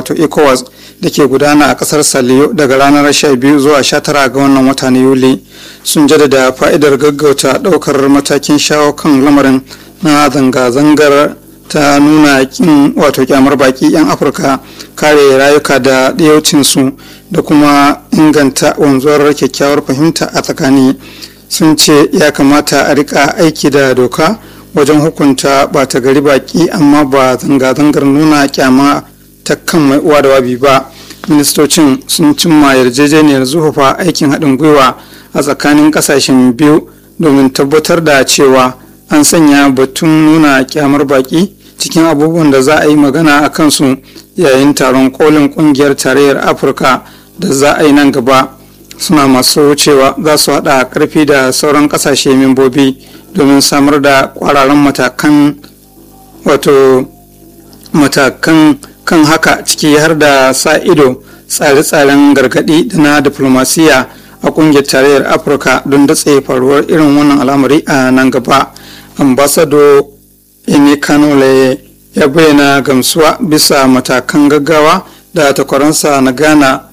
wato ecowas da ke gudana a kasar saliyo daga ranar 12 zuwa 19 ga wannan wata na yuli sun jaddada fa'idar gaggauta daukar matakin shawo kan lamarin na zanga-zangar ta nuna kin wato kyamar baki 'yan afirka kare rayuka da ɗiyaucinsu da kuma inganta wanzuwar kyakkyawar fahimta a tsakani sun ce ya kamata a rika aiki da doka wajen hukunta bata gari baki amma ba zanga-zangar nuna kyama ta kan mai uwa da wabi ba ministocin sun cimma yarjejeniyar zuhufa aikin haɗin gwiwa a tsakanin ƙasashen biyu domin tabbatar da cewa an sanya batun nuna kyamar baki cikin abubuwan da za a yi magana a kansu yayin taron kolin kungiyar tarayyar afirka da za a yi nan gaba suna masu wucewa za su haɗa karfi da sauran ƙasashe membobi domin samar da ƙwararren matakan wato matakan kan haka ciki har da sa ido tsare-tsaren gargaɗi da na diplomasiya a ƙungiyar tarayyar afirka don datse faruwar irin wannan al'amari a nan gaba ambasado ini kanole ya bayyana gamsuwa bisa matakan gaggawa da takwaransa na ghana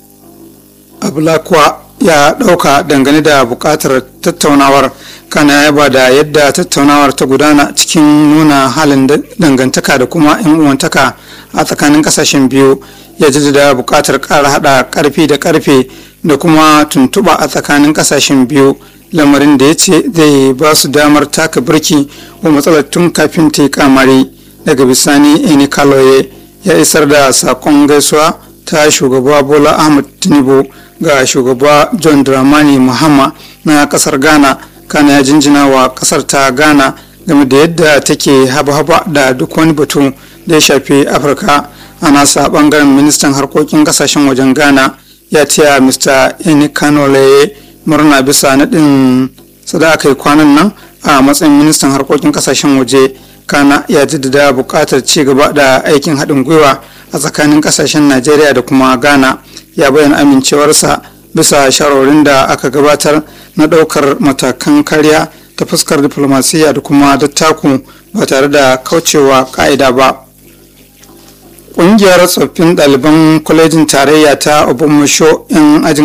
abulakwa ya ɗauka dangane da buƙatar tattaunawar kana yaba da yadda tattaunawar ta gudana cikin nuna halin dangantaka da kuma 'yan uwantaka a tsakanin ƙasashen biyu ya jaddada buƙatar ƙara haɗa ƙarfi da ƙarfe da kuma tuntuɓa a tsakanin ƙasashen biyu lamarin da ya ce zai ba su damar taka birki wa matsalar tun kafin ta yi kamari daga bisani eni kaloye ya isar da sakon gaisuwa ta shugaba bola ahmad tinubu ga shugaba john dramani mahama na kasar ghana kana ya jinjina wa kasar ta ghana game da yadda take haba-haba da duk wani batu da ya shafi afirka a nasa bangaren ministan harkokin kasashen wajen ghana ya taya mr eni kanoleye murna bisa naɗin sadaka yi kwanan nan a matsayin ministan harkokin kasashen waje kana ya jaddada buƙatar ci gaba da aikin haɗin gwiwa a tsakanin kasashen najeriya da kuma ghana ya bayyana amincewarsa bisa shawarwarin da aka gabatar na ɗaukar matakan kariya ta fuskar diflomasiyya da kuma dattaku ba tare da kaucewa ƙa'ida ba ƙungiyar tsoffin ɗaliban kwalejin tarayya ta obamasho 'yan ajin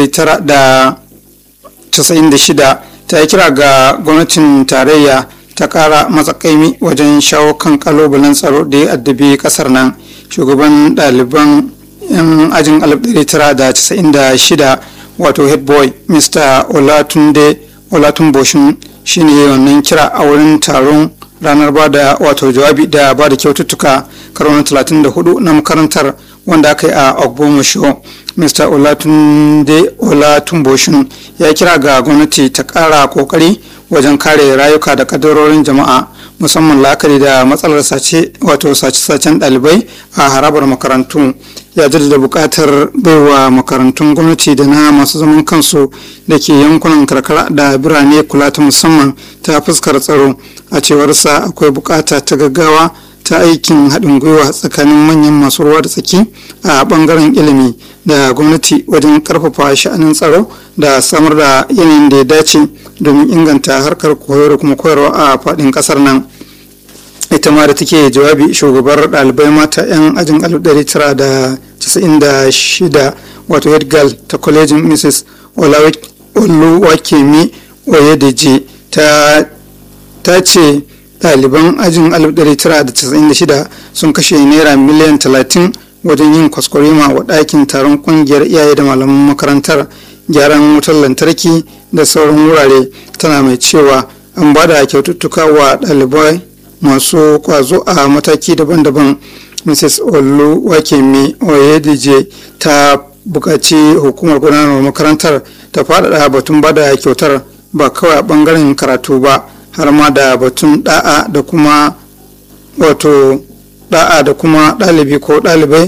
1996 ta yi kira ga gwamnatin tarayya ta ƙara matsakaimi wajen shawo kan kalubalen tsaro da ya addabi ƙasar nan shugaban ɗaliban 'yan ajin 1996 wato head boy mr olatunde olatunboshin shine wannan kira a wurin taron ranar ba da wato jawabi da ba da kyaututtuka karo na 34 na makarantar wanda aka yi a ogbomusho mr olatunde olatumboshin ya kira ga gwamnati ta kara kokari wajen kare rayuka da kadarorin jama'a musamman la'akari da matsalar sace wato sace-sacen ɗalibai a harabar makarantu ya jaddada buƙatar baiwa makarantun gwamnati da na masu zaman kansu da ke yankunan karkara da birane kula ta musamman ta fuskar tsaro a cewarsa akwai buƙata ta gaggawa ta aikin haɗin gwiwa tsakanin manyan masu ruwa da tsaki a ɓangaren ilimi da gwamnati wajen ƙarfafa sha'anin tsaro da samar da yanayin da ya dace domin inganta harkar koyo da kuma koyarwa a faɗin ƙasar nan ita ma da take jawabi shugabar ɗalibai mata 'yan ajin 1996 wato head girl ta kwalejin mrs oluwakemi oyedeji ta ce ɗaliban ajin 1996 sun kashe naira miliyan 30 wajen yin kwaskwarima wa ɗakin taron ƙungiyar iyaye da malaman makarantar gyaran wutar lantarki da sauran wurare tana mai cewa an ba da kyaututtuka wa ɗalibai masu kwazo a mataki daban-daban mrs olu wakemi oyedije ta buƙaci hukumar gudanarwar makarantar ta faɗaɗa batun ba da kyautar ba kawai a ɓangaren karatu ba har ma da batun da'a da kuma wato da'a da kuma ɗalibi ko ɗalibai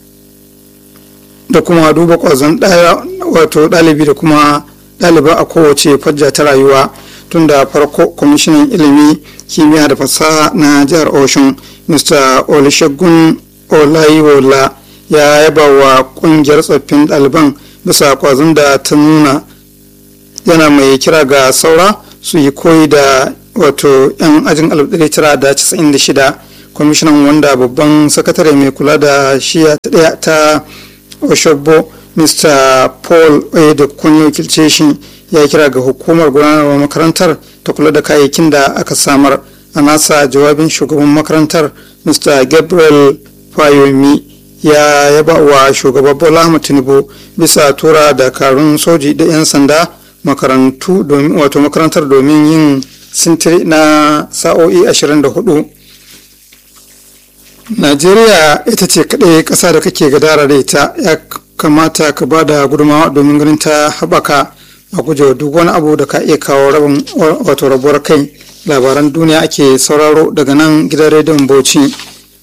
da kuma duba ƙwazon wato ɗalibi da kuma ɗaliba a kowace fajja ta rayuwa tun da farko kwamishinan ilimi kimiyya da fasaha na jihar oshun mr olusegun olayiwola ya yaba wa kungiyar tsoffin ɗaliban bisa kwazon da ta nuna yana mai kira ga saura su yi koyi da wato 'yan ajin 1996 kwamishinan wanda babban sakatare mai kula da shiya ta daya ta oshogbo mr paul da kun wakilce shi ya kira ga hukumar gudanarwa makarantar ta kula da kayayyakin da aka samar a nasa jawabin shugaban makarantar mr gabriel fayomi ya yaba wa shugaba bola ahmad tinubu bisa tura dakarun soji da 'yan sanda makarantu domin wato makarantar domin yin sintiri na sa'o'i 24 najeriya ita ce kaɗai ƙasa da kake gadara da ita ya kamata ka ba da gudunmawa domin ganin ta haɓaka a gujewa duk wani abu da ka iya kawo rabin wato rabuwar kai labaran duniya ake sauraro daga nan gidan rediyon bauchi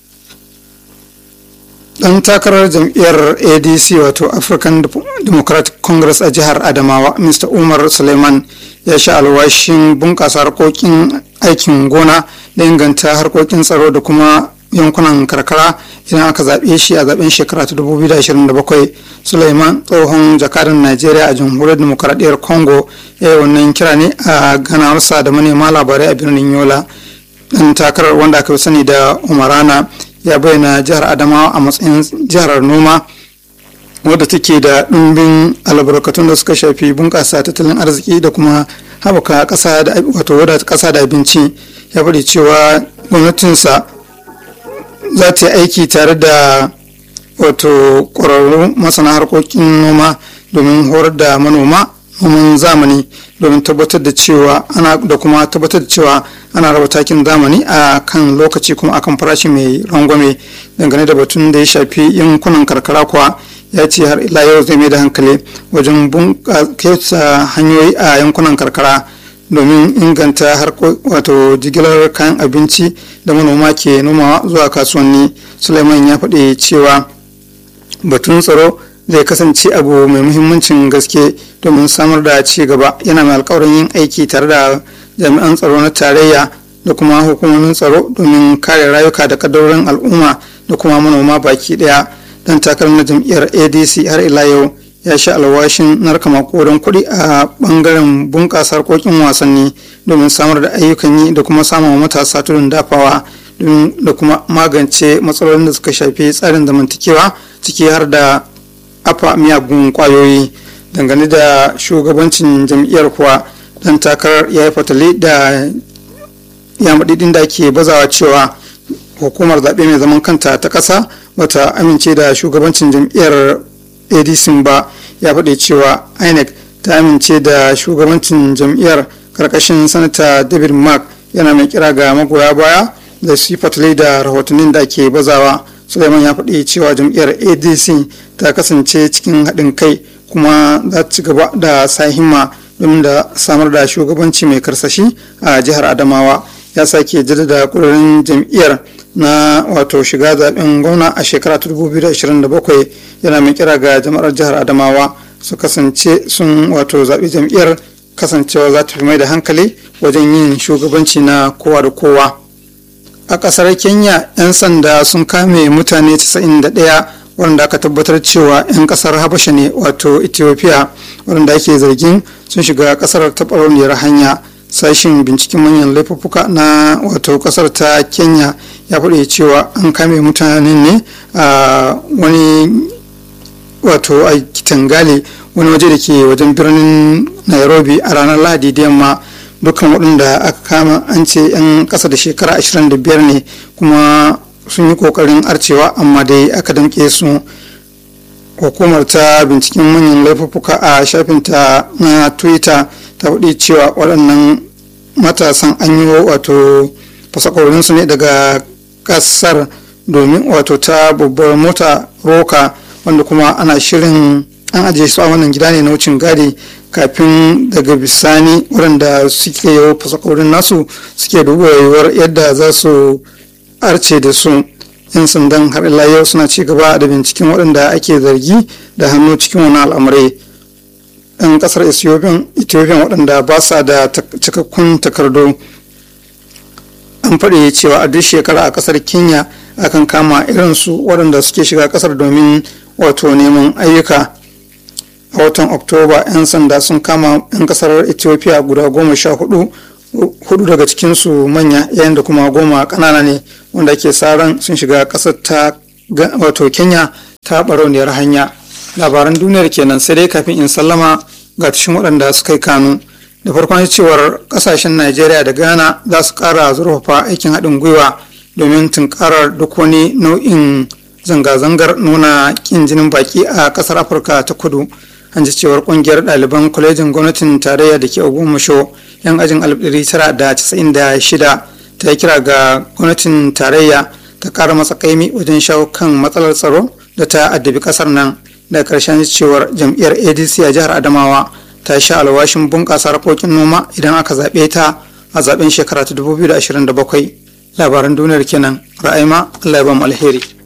dan takarar jam'iyyar adc wato african democratic congress a jihar adamawa mr umar suleiman ya sha alwashin bunƙasa harkokin aikin gona da inganta harkokin tsaro da kuma yankunan karkara idan aka zaɓe shi a zaɓen shekara ta 2027 suleiman tsohon jakadan najeriya a jamhuriyar demokaradiyyar congo ya yi wannan kira ne a ganawarsa da manema labarai a birnin yola dan takarar wanda aka fi sani da umarana ya bayyana jihar adamawa a matsayin jihar noma wadda take da ɗumbin albarkatun da suka shafi bunƙasa tattalin arziki da kuma haɓaka ƙasa da wato wadata ƙasa da abinci ya faɗi cewa gwamnatinsa za ta yi aiki tare da wato ƙwararru masana harkokin noma domin horar da manoma noman zamani domin tabbatar da cewa ana da kuma tabbatar da cewa ana raba takin zamani a kan lokaci kuma akan farashi mai rangwame dangane da batun da ya shafi yankunan karkara kuwa ya ce har ila yau zai mai da hankali wajen bunƙasa hanyoyi a yankunan karkara domin inganta wato jigilar kayan abinci da manoma ke nomawa zuwa kasuwanni suleiman ya faɗi cewa batun tsaro zai kasance abu mai muhimmancin gaske domin samar da ci gaba yana mai alkawarin yin aiki tare da jami'an tsaro na tarayya da kuma hukumomin tsaro domin kare rayuka da kadarorin al'umma da kuma manoma baki daya dan takarar na jam'iyyar adc har ila yau ya sha alwashin narka makodan kuɗi a bangaren bunƙasa harkokin wasanni domin samar da ayyukan yi da kuma samun matasa tudun dafawa da kuma magance matsalolin da suka shafi tsarin zamantakewa ciki har da afa miyagun kwayoyi dangane da shugabancin jam'iyyar kuwa dan takarar ya yi fatali da yamadidin da ke bazawa cewa hukumar zaɓe mai zaman kanta ta ƙasa bata amince da shugabancin jam'iyyar adc ba ya faɗi cewa inec ta amince da shugabancin jam'iyyar karkashin sanata david mark yana mai kira ga magoya baya da su fatali da rahotannin da ke bazawa suleiman ya faɗi cewa jam'iyyar adc ta kasance cikin haɗin kai kuma za ta ci gaba da sa himma domin da samar da shugabanci mai karsashi a jihar adamawa ya sake jaddada ƙudurin jam'iyyar na wato shiga zaben gwamna a shekara 2027 yana mai kira ga jama'ar jihar adamawa su kasance sun wato zaɓi jam'iyyar kasancewa za ta fi mai da hankali wajen yin shugabanci na kowa da kowa a ƙasar kenya 'yan sanda sun kame mutane 91 waɗanda aka tabbatar cewa 'yan ƙasar habasha ne wato ethiopia waɗanda ake zargin sun shiga ƙasar ta ɓarauniyar hanya sashin binciken manyan laifuffuka na wato ƙasar ta kenya ya faɗi cewa an kame mutanen ne a wani wato a kitangale wani waje da ke wajen birnin nairobi a ranar lahadi da yamma dukkan waɗanda aka kama an ce 'yan ƙasa da shekara 25 ne kuma sun yi ƙoƙarin arcewa amma dai aka damƙe su hukumar ta binciken manyan laifuffuka a shafinta na twitter ta faɗi cewa waɗannan matasan an yi wato fasakorinsu ne daga ƙasar domin wato ta babbar mota roka wanda kuma ana shirin an ajiye su a wannan gida ne na wucin gadi kafin daga bisani waɗanda suke yi fasakorin nasu suke duba yiwuwar yadda za su arce da su yan sandan har ila yau suna ci gaba da binciken waɗanda ake zargi da hannu cikin wani al'amurai yan ƙasar ethiopian waɗanda ba sa da cikakkun takardu an faɗi cewa a duk shekara a ƙasar kenya akan kama irinsu waɗanda suke shiga ƙasar domin wato neman ayyuka a watan oktoba 'yan sanda sun kama 'yan ƙasar ethiopia guda goma sha hudu hudu daga cikinsu manya yayin da kuma goma ƙanana ne wanda ke sa ran sun shiga ƙasar ta wato kenya ta barauniyar hanya labaran duniyar kenan sai dai kafin in sallama ga tashin waɗanda suka yi kanu da farkon cewar ƙasashen najeriya da ghana za su ƙara zurfafa aikin haɗin gwiwa domin tunkarar duk wani nau'in zanga-zangar nuna ƙin jinin baki a ƙasar afirka ta kudu an ji cewar ƙungiyar ɗaliban kwalejin gwamnatin tarayya da ke ogumasho yan ajin 1996 ta yi kira ga gwamnatin tarayya ta ƙara matsakaimi wajen shawo kan matsalar tsaro da ta addabi ƙasar nan da ƙarshen cewar jam'iyyar adc a jihar adamawa ta sha alwashin bunƙasa harkokin noma idan aka zaɓe ta a zaɓen shekara ta 2027 labaran duniyar kenan ra'ayima allah ya alheri